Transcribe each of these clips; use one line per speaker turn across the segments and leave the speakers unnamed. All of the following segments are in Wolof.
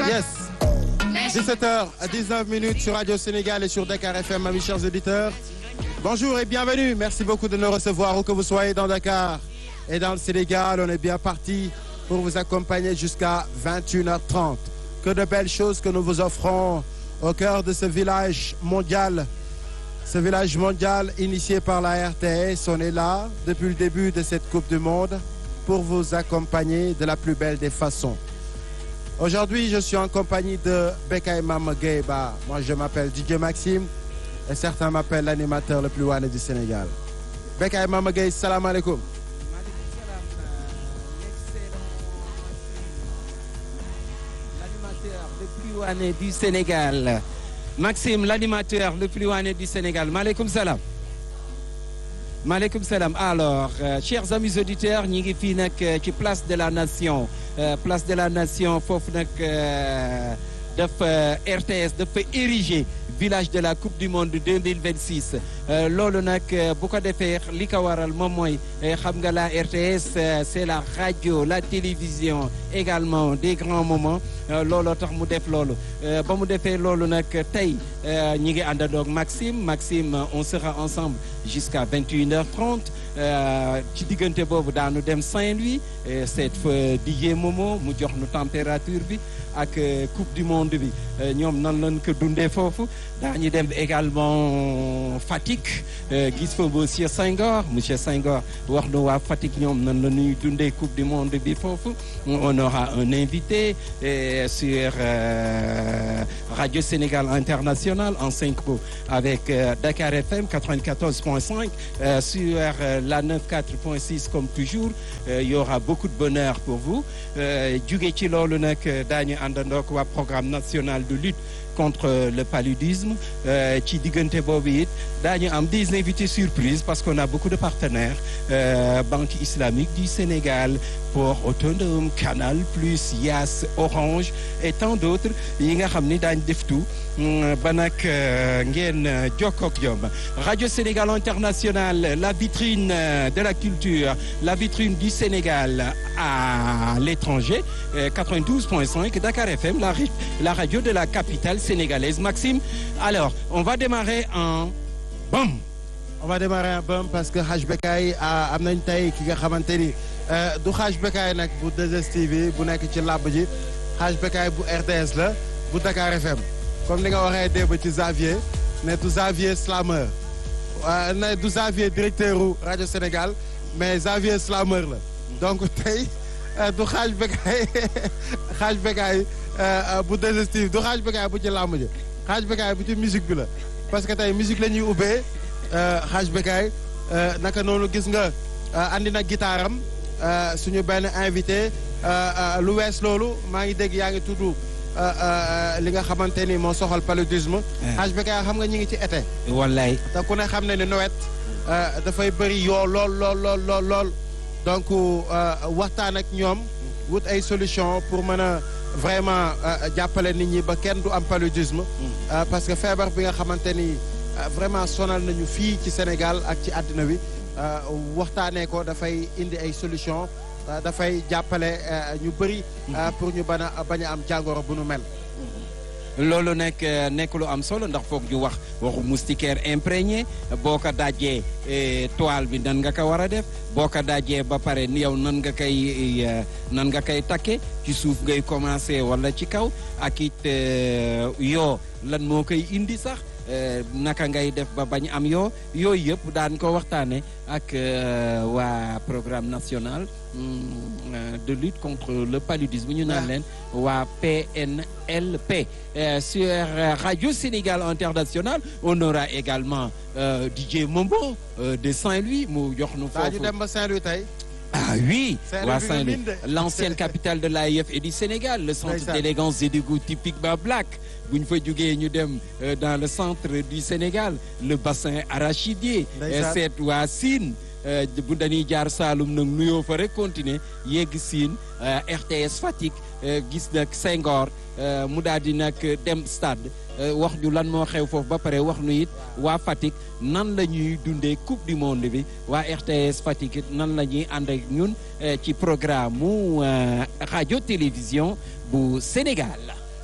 Yes. 17h à 19 minutes sur Radio Sénégal et sur Dakar FM, mes chers auditeurs. Bonjour et bienvenue. Merci beaucoup de nous recevoir où que vous soyez dans Dakar et dans le Sénégal. On est bien parti pour vous accompagner jusqu'à 21h30. Que de belles choses que nous vous offrons au cœur de ce village mondial. Ce village mondial initié par la RTS. On est là depuis le début de cette Coupe du Monde pour vous accompagner de la plus belle des façons. Aujourd'hui, je suis en compagnie de Bekay Mamageba. Moi, je m'appelle DJ Maxime et certains m'appellent l'animateur le plus wané du Sénégal. Bekay Mamagay, salam alaikum.
L'animateur le plus wané du Sénégal. Maxime, l'animateur le plus wané du Sénégal. Maaleykum salaam. maaleykum salaam alors euh, chers amis auditeurs ñi ngi fii nag ci place de la nation euh, place de la nation foofu nag dafa RTS dafa érigé village de la coupe du monde 2026 loolu nag bu ko defee li ko waral moom mooy xam nga la RTS c'est la radio la télévision également des grands moments looloo tax mu def loolu ba mu defee loolu nag tey ñi ngi àndandoog Maxime Maxime on sera ensemble jusqu'à 21h30 ci diggante boobu daanu dem Saint-Louis seet fa DJ Momo mu jox nu température bi ak coupe du monde bi ñoom nan lañ ko dundee foofu daañu dem également Fatick gis fa monsieur Senghor monsieur Senghor wax nu waa Fatick ñoom nan la ñuy dundee coupe du monde bi foofu on aura un invité sur Radio Sénégal International en synchro avec Dakar FM 94.5 sur la 94.6 comme toujours il y aura beaucoup de bonheur pour vous jóge ci loolu nag daañu àndandook waa programme national de lutte contre le paludisme ci diggante boobu it daañu am des invités surprises parce qu'on a beaucoup de partenaires Banque islamique du Sénégal Port Autonome Canal Plus Yaas Orange et tant d'autres yi nga xam ni daañ def tout ba nag ngeen jokkook jom Radio Sénégal International la vitrine de la culture la vitrine du Sénégal à l'étranger 92.5 Dakar FM la la radio de la capitale sénégalaise Maxime alors on va démarrer en bam
on va démarrer en bam parce que Haj Bekay am nañ tey ki nga xamante ni du Haj Bekay nag bu 2STV bu nekk ci làbb ji Haj Bekay bu RTS la bu Dakar FM comme ni nga waxee démb ci Xavier ne du Xavier slameur ne du Xavier directeur u rajo Sénégal mais Xavier slameur la donc tey du Haj Bekay Haj Bekay bu 2STV du Haj Bekay bu ci làmb ji Haj Bekay bu ci musique bi la parce que tey musique la ñuy ubbee Haj Bekay naka noonu gis nga andi na gitaaram suñu benn invité lu wees loolu maa ngi dégg yaa ngi tudd li nga xamante ni moo soxal paludisme. Haj Bekay xam nga ñi ngi ci été.
wallaay
te ku ne xam ne ne nawet dafay bëri yoo lool lool lool lool lool donc waxtaan ak ñoom wut ay solution pour mën a vraiment jàppale nit ñi ba kenn du am paludisme. parce que feebar bi nga xamante ni vraiment sonal nañu fii ci Sénégal ak ci àddina wi waxtaanee ko dafay indi ay solution dafay jàppale ñu bëri. pour ñu bañ a bañ a am jàngoro bu nu mel.
loolu nekk nekk lu am solo ndax foog ñu wax waxu moustiquaire imprégné boo ko dajee toile bi nan nga ko war a def boo ko dajee ba pare ni yow nan nga koy nan nga koy takke ci suuf ngay commencer wala ci kaw ak it yoo lan moo koy indi sax naka ngay def ba bañ am yoo yooyu yëpp daan ko waxtaane ak waa programme national de lutte contre le paludisme ñu naan leen waa PNLP sur Radio Sénégal International on aura également DJ Mombo de Saint-Louis mu jox nu foofu
ñu dem ba Saint-Louis tey
ah oui waa Saint-Louis
Saint-Louis
l'ancienne capitale de l'AIF et du Sénégal le centre
Ndeysaan.
d'élégance et de goût typiquement black bu ñu fa jógee ñu dem euh, dans le centre du Sénégal le bassin arachidier
Ndeysaan.
euh, seet waa Sine euh, bu dañuy jaar Saalum nag nuyoo fa rek continuer yegg Sine euh, RTS Fatick euh, gis nag Senghor euh, mu daal di nag dem stade euh, wax ñu lan moo xew foofu ba pare wax nu it waa Fatick nan la ñuy dundee coupe du monde bi waa RTS Fatick it nan la ñuy ànd ak ñun euh, ci programme mu euh, radio télévision bu Sénégal.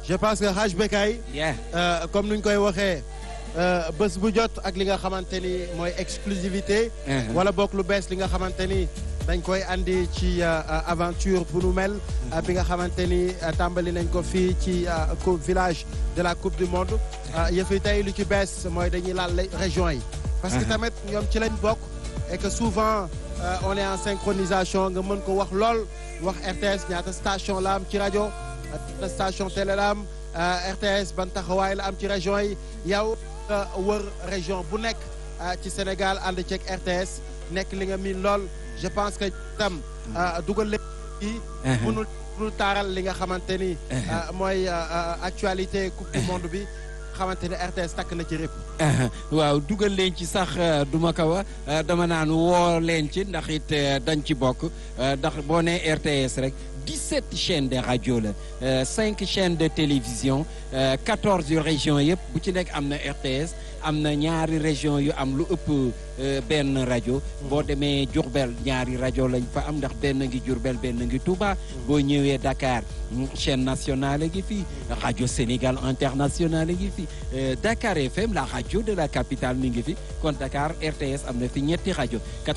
je pense que Haj Bekay
yeah
euh, comme nuñ koy waxee euh, bés bu jot ak li nga xamante ni mooy exclusivité
Uh-huh.
wala bokk lu bees li nga xamante ni dañ koy andi ci euh, euh, aventure bu nu mel euh, bi nga xamante ni euh, tàmbali nañ ko fii ci euh, co- village de la coupe du monde euh, yëf yi tey lu ci bees mooy dañuy laal les régions yi parce que
Uh-huh.
tamit ñoom ci lañ bokk et que souvent euh, on est en synchronisation nga mën ko wax lool wax RTS ñaata station la am ci rajo ñaata station télé la am euh, RTS ban taxawaay la am ci région yi yow nga wër région bu nekk euh, ci Sénégal ànd ceeg RTS nekk li nga miin lool je pense que tam euh, dugal leen yi
Uh-huh.
mënul mënul taaral li nga xamante ni euh, mooy euh, euh, actualité coupe du monde bi xamante ni RTS takk na ci rëpp
waaw dugal leen ci sax euh, duma ko wax euh, dama naan woo leen ci ndax it euh, dañ ci bokk euh, ndax boo nee RTS rek 17 chaînes de rajo la euh, 5 chaînes de télévision euh, 14 régions yëpp bu ci nekk am na RTS am na ñaari région yu am lu ëpp euh, benn rajo boo demee Diourbel ñaari rajo lañ fa am ndax benn ngi Diourbel benn ngi Touba boo ñëwee Dakar mm, chaîne nationale ngi fii rajo Sénégal international ngi fi Euh, Dakar FM la rajo de la capitale mi ngi fi kon Dakar RTS am na fi ñetti rajo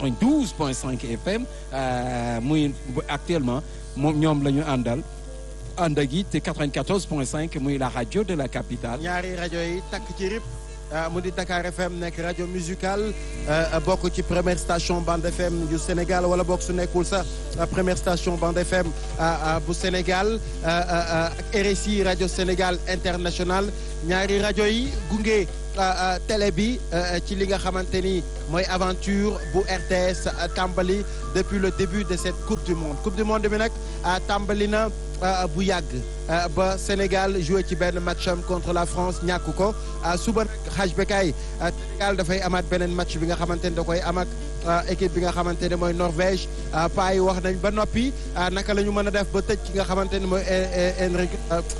92.5 FM euh, muy bu- actuellement moom ñoom la ñu àndal ànd ak it 94.5 muy la rajo de la capitale.
ñaari rajo yi takk ci rip ah, mu di Dakar FM nekk rajo musicale euh, bokk ci première station bande FM yu Sénégal wala bokk su nekkul sax ah, première station bande FM ah, ah, bu Sénégal ah, ah, ah, ak RSI rajo Sénégal international ñaari rajo yi gunge ah, ah, télé bi euh, ci li nga xamante ni mooy aventure bu RTS ah, tàmbali depuis le début de cette coupe du monde coupe du monde bi nag ah, tàmbali na ah, bu yàgg ah, ba Sénégal joué ci benn match am contre la France ñàkk ko ah, suba nag Haj Bekay ah, Sénégal dafay amaat beneen match bi nga xamante ni da koy am ak ah, équipe bi nga xamante ne mooy Norvège ah, paa yi wax nañ ba noppi ah, naka la ñu mën a def ba tëj ki nga xamante ni mooy Henrik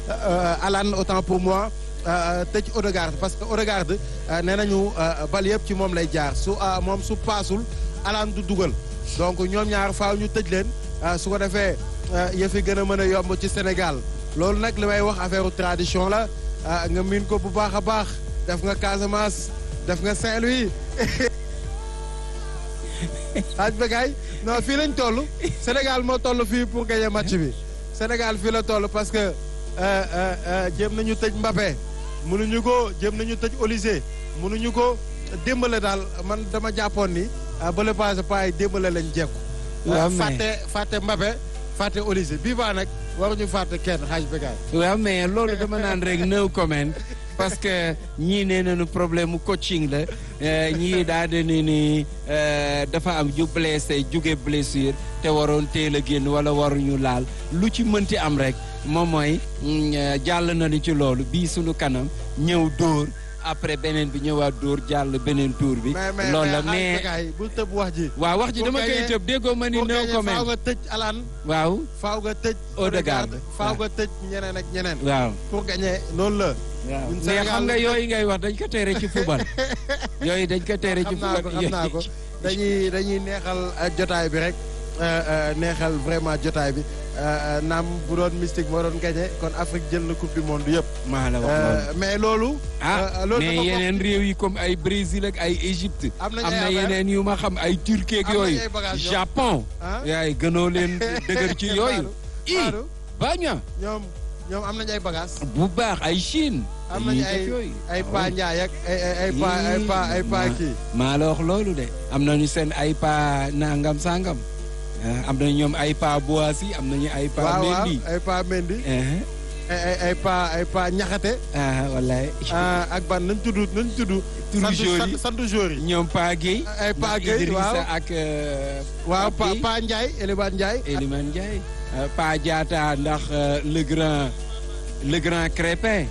Alan autant pour moi ah, tëj Odegaard parce que Odegaard ah, nee nañu ah, bal yëpp ci moom lay jaar su ah, moom su paasul Alan du dugal donc ñoom ñaar faaw ñu tëj leen ah, su ko defee ah, yëf yi gën a mën a yomb ci Sénégal loolu nag li may wax affaire tradition la ah, nga miin ko bu baax a baax def nga Casamance def nga Saint-Louis Haj Bekay non fii lañ toll Sénégal moo toll fii pour gagner match bi Sénégal fii la toll parce que euh, euh, euh, jéem nañu tëj Mbappé mënuñu ko jéem nañu tëj Olysée mënuñu ko démbale daal man dama jàppoon ni ah, ba le passé pas ay démbale lañ jekku
waaw mais
fàtte fàtte Mbappé fàtte Olysée bii baa nag waruñu fàtte kenn Haj Bekay
waaw mais loolu dama naan rek no comment parce que ñii nee nañu problème mu coaching la euh, ñii daa de ni ni euh, dafa am ñu blessé jóge blessure te waroon teel a génn wala waruñu laal lu ci mënti am rek moom mooy mm, euh, jàll nañu ci loolu bii suñu kanam ñëw dóor après beneen bi ñëwaat dóor jàll beneen tour bi.
mais mais
loolu la
mais
mais
Haj Bekay bul tëb wax ji
waaw wax ji
pour
dama koy
gagner-
tëb déggoo ma ni
pour
no
gagner faaw
comment
nga tëj Alan
waaw
faaw nga tëj
Odegaard.
faaw nga tëj ñeneen ak ñeneen
waaw.
pour gagner noonu la
waaw
ñun
mais
Sénégal
xam nga yooyu ngay wax dañ ko tere ci football yooyu dañ ko tere ci
xam naa ko
football
xam naa ko dañuy dañuy neexal euh, jotaay bi rek euh, euh, neexal vraiment jotaay bi euh, euh, naam bu doon mystique moo doon gagné kon Afrique jël na coupe du monde yëpp
maa la wax
Euh,
loolu
mais loolu
ah
euh, loolu
mais
dafa bokk-
yeneen réew yi comme ay Brésil ak ay Égypte
Am nañ
am
ay
na
affaire.
yeneen yu ma xam ay Turquie ak
Am nañ
yooyu
ay bagages ñoom.
Japon
ah
yaay gënoo leen dëgër ci yooyu i
Maodo,
baña
ñoom ñoom am nañu ay bagages
bu baax ay Chine
am nañu
dañuy
ay
def yooyu
ay
Ah
pa
oui.
Njaay ak ay ay ay pa ay pa ay pa
Ma-
kii
maa la wax loolu de am nañu seen ay pa nangam sangam ah, am nañu ñoom ay pa Boissy am nañu ay pa
waaw waaw
Mendy
ay pa Mendy
eh,
ay ay ay pa ay pa Ñaxate
ah wallaay
ah, ak ban nañ tudd nañ tudd
Turu
sant-
joueur yi.
sant- sant joueur yi
ñoom Pa Guèye
ay Pa
ndax
Guèye,
Idrissa
waaw.
ak euh,
waaw pa
Guèye.
pa Ndiaye Eliman Ndiaye
Eliman Ndiaye euh, Pa Diatta ndax euh, le grand le grand Crépin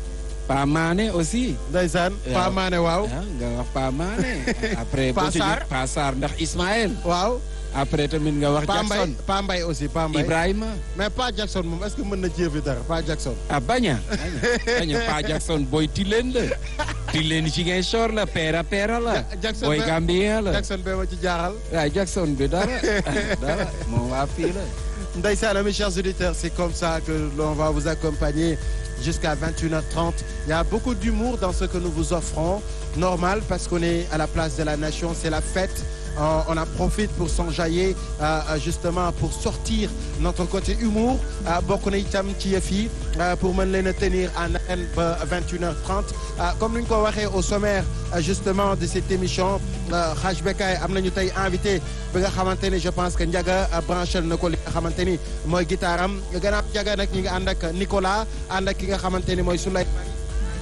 Pa Mané aussi
ndeysaan
Waaw.
Pa Mané waaw
ah nga wax Pa Mané après
Pa
boo ci
Sarr.
jógee Pa Sarr ndax Ismaël
waaw
après tamit nga wax
Pa Mbay
Jackson
Pa Mbay aussi Pa Mbay
Ibrahima
mais Pa Jackson moom est-ce que mën na jéefi dara Pa Jackson
ah baña baña baña Pa Jackson boy Tilène la Tilène Ziguinchor la Pera Pera la
Ja- Jackson
boy
ba-
Gambien la
Jackson bee ma ci jaaxal
waaw Jackson bi dara dara moom waa fii la
Ndeysaan, mes chers auditeurs, c'est comme ça que l'on va vous accompagner jusqu'à 21h30. Il y a beaucoup d'humour dans ce que nous vous offrons. Normal parce qu'on est à la place de la nation, c'est la fête. Euh, on en profite pour s'enjailler euh, justement pour sortir notre côté humour bokk na itam ci yëf yi pour mën leen a tenir en haleine ba 21h30 comme ni ñu ko waxee au sommaire justement de cette émission Hadj Bekkay am nañu tey invité bi nga xamante ni je pense que Ndiaga branchel na ko li nga xamante ni mooy guitare am gannaaw Ndiaga nag ñi ngi ànd ak Nicolas ànd ak ki nga xamante ni mooy Souleymane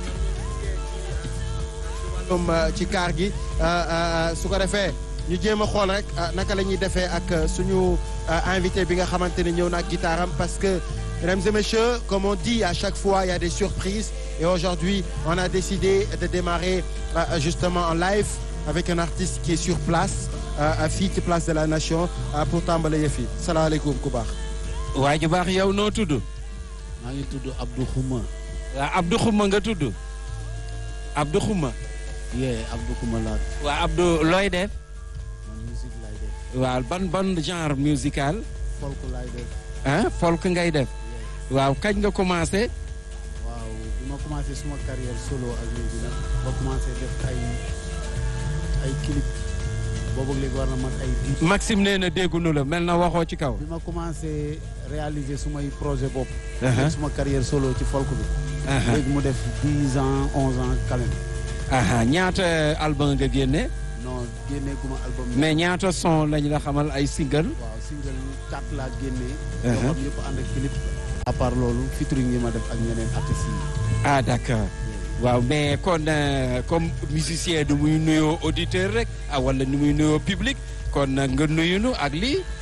ci kaar gi su ko defee ñu jéem a xool rek naka la ñuy defee ak suñu invité bi nga xamante ni ñëw na ak guitare am parce que mesdames et messieurs comme on dit à chaque fois il y a des surprises et aujourd'hui on a décidé de démarrer justement en live avec un artiste qui est sur place fii ci place de la nation pour tàmbale yëf yi salaamaaleykum ku baax.
waa ju baax yow noo tudd.
maa ngi tudd Abdou Khouma.
waaw Abdou Khouma nga tudd. Abdou Khouma.
yee Abdou Khouma laa.
waa Abdou looy def.
man musique laay def.
waaw ban ban genre musical.
folk laay def.
ah folk ngay def. waaw kañ nga commencé.
waaw bi ma commencé suma carrière solo ak léegi nag ba commencé def ay ay clip boobu léegi war na mat ay dix.
Maxime nee na déggunu la mel na waxoo ci kaw.
bi ma commencé réaliser sumay projet bopp.
Uh-huh.
def suma carrière solo ci folk bi.
Aha.
léegi mu def dix ans onze ans quand même.
aha ñaata album nga génne.
non génnee guma album bi.
mais ñaata son lañ la xamal ay single.
waaw single quatre laa génnee.
Uh-huh.
yoo xam yëpp ànd ak clip. à part loolu featuring yi ma def ak ñeneen artistes yi.
ah d'accord waaw mais kon euh, comme musicien du muy nuyoo auditeur rek ah wala ni muy nuyoo public kon nag nga nuyunu ak lii